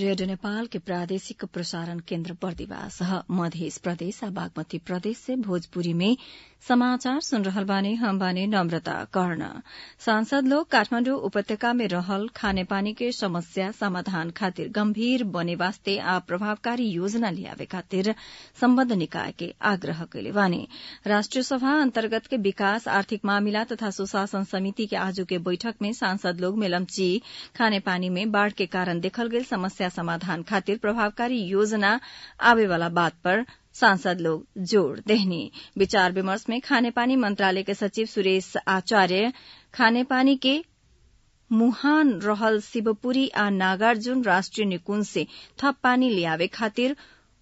radio Nepal के प्रादेशिक प्रसारण केन्द्र बर्दिवास मध्य प्रदेश आ बागमती प्रदेश से भोजपुरी में समाचार सुन रहल बानी हम बानी नम्रता कर्ण सांसद लोग काठमाण्डु उपत्यका में रहल खानेपानी के समस्या समाधान खातिर गम्भीर बने वास्ते आ प्रभावकारी योजना लियावे खातिर सम्बद्ध निकाय के आग्रह कैले बानी राष्ट्रिय सभा अन्तर्गत के विकास आर्थिक मामिला तथा सुशासन समिति के आजू के बैठक में सांसद लोग मेलम्ची खानेपानी में बाढ़ के कारण देखल गेल समस्या समाधान खातिर प्रभावकारी योजना आवेवाला बात पर सांसद लोग जोड़ देहनी विचार विमर्श में खानेपानी मंत्रालय के सचिव सुरेश आचार्य खानेपानी के मुहान रहल शिवपुरी आ नागार्जुन राष्ट्रिय निकुंज से थप पानी लियावे खातिर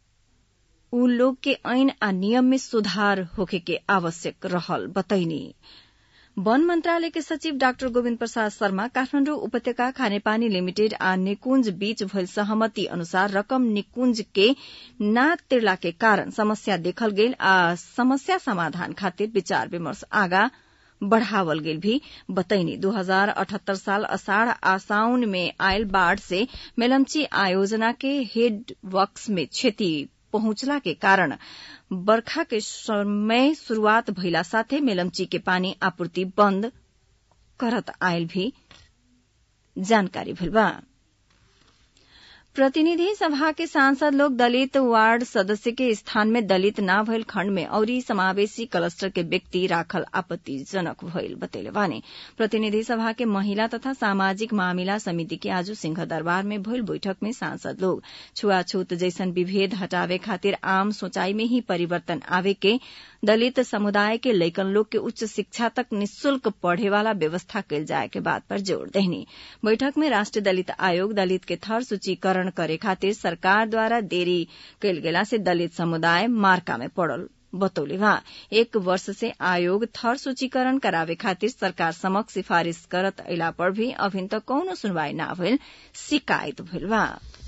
उ लोग के ऐन आ नियम में सुधार होखे के आवश्यक रहल बतैनी वन मंत्रालय के सचिव डाक्टर गोविन्द प्रसाद शर्मा काठमाण्डु उपत्यका खानेपानी लिमिटेड आ निकुंज बीच भइल सहमति अनुसार रकम निकुंज के ना तिर्ला के कारण समस्या देखल गेल आ समस्या समाधान खातिर विचार विमर्श आगा बढ़ावल गेल भी बतैनी दू हजार अठहत्तर साल अषाढ़ आ साउन में आयल बाढ़ से मेलम्ची आयोजना के हेड वर्क्स में क्षति पहुंचला के कारण बरखा के समय शुरूआत भइला साथै मेलम्ची के पानी आपूर्ति बन्द करत आयल भी जानकारी भेल बा प्रतिनिधि सभा के सांसद लोग दलित वार्ड सदस्य के स्थान में दलित ना भइल खण्ड में औरी समावेशी क्लस्टर के व्यक्ति राखल आपत्तिजनक भइल बतैले बानी प्रतिनिधि सभा के महिला तथा सामाजिक मामिला समिति के आज सिंह दरबार में भइल बैठक में सांसद लोग छुआछूत जैसन विभेद हटावे खातिर आम सोचाई में ही परिवर्तन आवे के दलित समुदाय के लैकन लोग के उच्च शिक्षा तक निशुल्क पढ़े वाला व्यवस्था कैल जाए के बात पर जोड़ देहनी बैठक में राष्ट्रीय दलित आयोग दलित के थर सूचीकरण करे खातिर सरकार द्वारा देरी कैल गेला से दलित समुदाय मार्का में पड़ल बतौले वहाँ एक वर्ष से आयोग थर सूचीकरण करावे खातिर सरकार समक्ष सिफारिश करत अला पर भी अभिन तक कौनो सुनवाई न भइल शिकायत भइल बा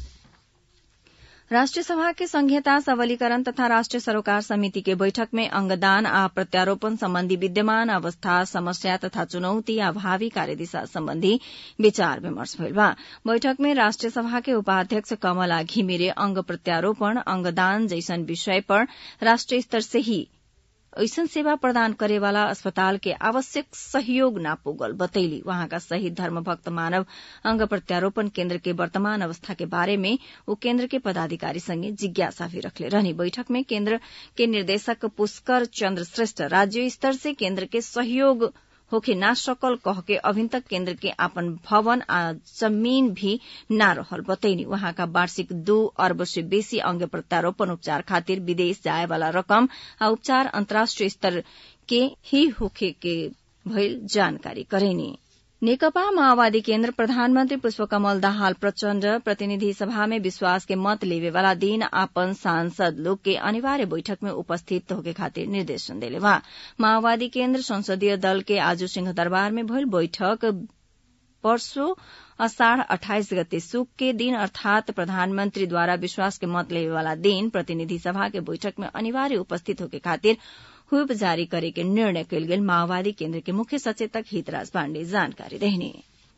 राष्ट्रिय सभा के संघीयता सबलीकरण तथा राष्ट्रिय सरोकार समिति के बैठक में अंगदान आ प्रत्यारोपण सम्बन्धी विद्यमान अवस्था समस्या तथा चुनौती आ भावी कार्यदिशा सम्बन्धी विचार विमर्श भइल बा बैठक में राष्ट्रिय सभा के उपाध्यक्ष कमला घिमिरे अंग प्रत्यारोपण अंगदान जैसन विषय पर राष्ट्रीय स्तर से ही ऐसन सेवा प्रदान करेवाला अस्पताल के आवश्यक सहयोग न पुगल बतैली वहाँका शहीद धर्मभक्त मानव अंग प्रत्यारोपण केन्द्र के वर्तमान अवस्था के बारे में ऊ केन्द्र के पदाधिकारी संगे जिज्ञासा भी रखले रहनी बैठक में केन्द्र के निर्देशक पुष्कर चन्द्र श्रेष्ठ राज्य स्तर से केन्द्र के सहयोग होखे ना सकल कह के अभिन तक केन्द्र के आपन भवन आ जमीन भी ना रहल बतैनी वहाँका वार्षिक दू अर्ब से बेसी अंग प्रत्यारोपण उपचार खातिर विदेश जाए वाला रकम आ उपचार अन्तर्राष्ट्रिय स्तर के ही होखे के भइल जानकारी करेनी नेकपा माओवादी केन्द्र प्रधानमन्त्री पुष्पकमल दाहाल प्रचण्ड प्रतिनिधि सभा में विश्वास के मत लेवेवाला दिन आपन सांसद लोग के अनिवार्य बैठक में उपस्थित होके खातिर निर्देशन देले वहाँ माओवादी केन्द्र संसदीय दल के आज सिंह दरबार में भइल बैठक परसो अषाढ़ अठाइस गते सुक के दिन अर्थात प्रधानमंत्री द्वारा विश्वास के मत लेवेवाला दिन प्रतिनिधि सभा के बैठक में अनिवार्य उपस्थित होके खातिर हुप जारी करे के निर्णय कयल गेल माओवादी केन्द्र के मुख्य सचेतक हितराज पाण्डे जानकारी देहने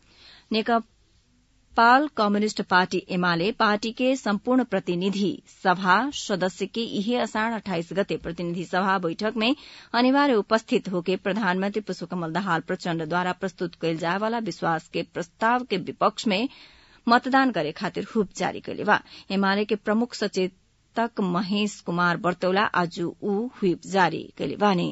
नेपाल कम्युनिष्ट पार्टी एमाले पार्टी के सम्पूर्ण प्रतिनिधि सभा सदस्य के इहे अषाढ़ अठाइस गते प्रतिनिधि सभा बैठक में अनिवार्य उपस्थित होके प्रधानमंत्री पुष्पकमल दाहाल प्रचण्डद्वारा प्रस्तुत कयल जाय वाला विश्वास के प्रस्ताव के विपक्ष में मतदान करे खातिर हुप जारी कैले बा एमाले के प्रमुख सचेत तक महेश कुमार बर्तौला आज ऊ व्हिप जारी कैले बानी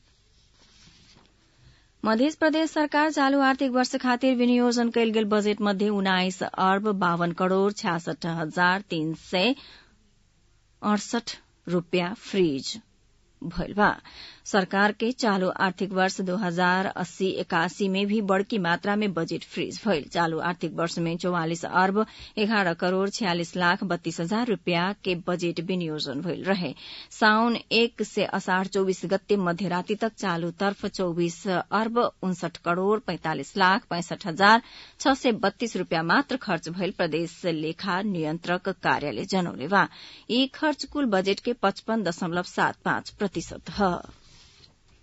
मध्य प्रदेश सरकार चालू आर्थिक वर्ष खातिर विनियोजन कयल गेल बजेट मध्ये उन्नाइस अर्ब बावन करोड़ छ्यासठ हजार तीन सय अडसठ रूपियाँ फ्रीज भइल बा सरकार के चालू आर्थिक वर्ष दो हजार अस्सी इक्यासी में भी बड़की मात्रा में बजट फ्रीज भइल चालू आर्थिक वर्ष में चौवालिस अर्ब एघारह करोड़ छियालिस लाख बत्तीस हजार रूपियाँ के बजट विनियोजन भइल रहे साउन एक से असाढ़ चौबीस गते मध्यराति तक चालू तर्फ चौबीस अर्ब उनसठ करोड़ पैंतालिस लाख पैंसठ हजार छ सय बत्तीस रूपियाँ मात्र खर्च भइल प्रदेश लेखा नियन्त्रक कार्यालय जनौले बा यी खर्च कुल बजेट के पचपन दशमलव सात पाँच प्रतिशत ह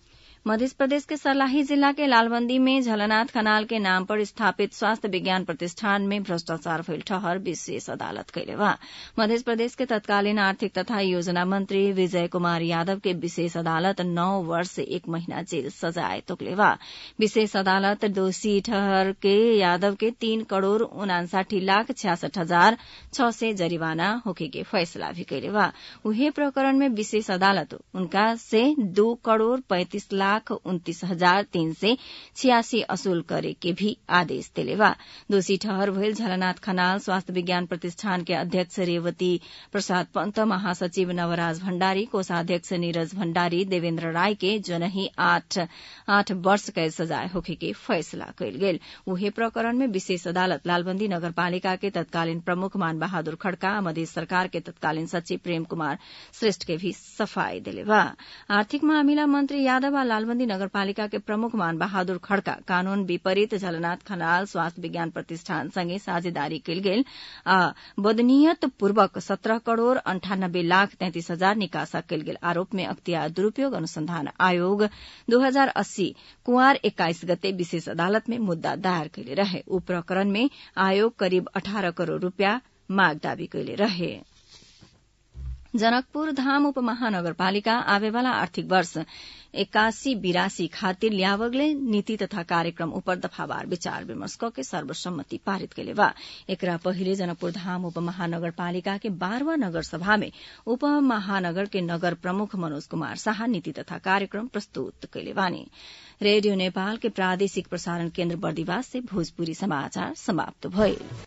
मध्य प्रदेश के सर्लाही जिला के लालबंदी में झलनाथ खनाल के नाम पर स्थापित स्वास्थ्य विज्ञान प्रतिष्ठान में भ्रष्टाचार भइल ठहर विशेष अदालत कैले बा मध्य प्रदेश के तत्कालीन आर्थिक तथा योजना मंत्री विजय कुमार यादव के विशेष अदालत नौ वर्ष एक महीना जेल सजाय तोकले बा विशेष अदालत दोषी ठहर के यादव के तीन करोड़ उनासाठी लाख छियासठ हजार छ सय जरिवाना होके के फैसला भी कैले बा उहे प्रकरण में विशेष अदालत उनका से दो करोड़ पैंतीस लाख उन्तीस हजार तीन सय छियासी असूल करे के भी आदेश दिले बा दोषी ठहर भइल झलनाथ खनाल स्वास्थ्य विज्ञान प्रतिष्ठान के अध्यक्ष रेवती प्रसाद पंत महासचिव नवराज भण्डारी कोषाध्यक्ष नीरज भण्डारी देवेन्द्र राय के जनही आठ आठ वर्ष कैद सजाय होखे के फैसला कयल गेल उहे प्रकरण में विशेष अदालत लालबंदी नगरपालिका के तत्कालीन प्रमुख मान बहादुर खड़का मधेश सरकार के तत्कालीन सचिव प्रेम कुमार श्रेष्ठ के भी सफाई दिले बा आर्थिक मामिला मंत्री यादव आ लालबंदी नगरपालिका के प्रमुख मान बहादुर खड़का कानून विपरीत झलनाथ खनाल स्वास्थ्य विज्ञान प्रतिष्ठान संगे साझेदारी कयल गेल आ बदनीयत पूर्वक सत्रह करोड़ अंठानब्बे लाख तैंतीस हजार निकासा कयल गेल आरोप में अख्तियार दुरूपयोग अनुसंधान आयोग दू हजार अस्सी कुंवार एक्काइस गते विशेष अदालत में मुद्दा दायर कैले रहे ऊ प्रकरण में आयोग करिब अठारह करोड़ रूपियाँ माग दावी कैले रहे जनकपुर धाम उपमहानगरपालिका आवेवाला आर्थिक वर्ष एक्कासी बिरासी खातिर ल्यावगले नीति तथा कार्यक्रम उपर दफावार विचार विमर्श के सर्वसम्मति पारित कैले बा एकरा पहिले जनकपुर धाम उपमहानगरपालिका के बारहवा नगर सभा में उपमहानगर के नगर प्रमुख मनोज कुमार शाह नीति तथा कार्यक्रम प्रस्तुत कैले बानी रेडियो नेपाल के प्रादेशिक प्रसारण केन्द्र बर्दिवास से भोजपुरी समाचार समाप्त भइल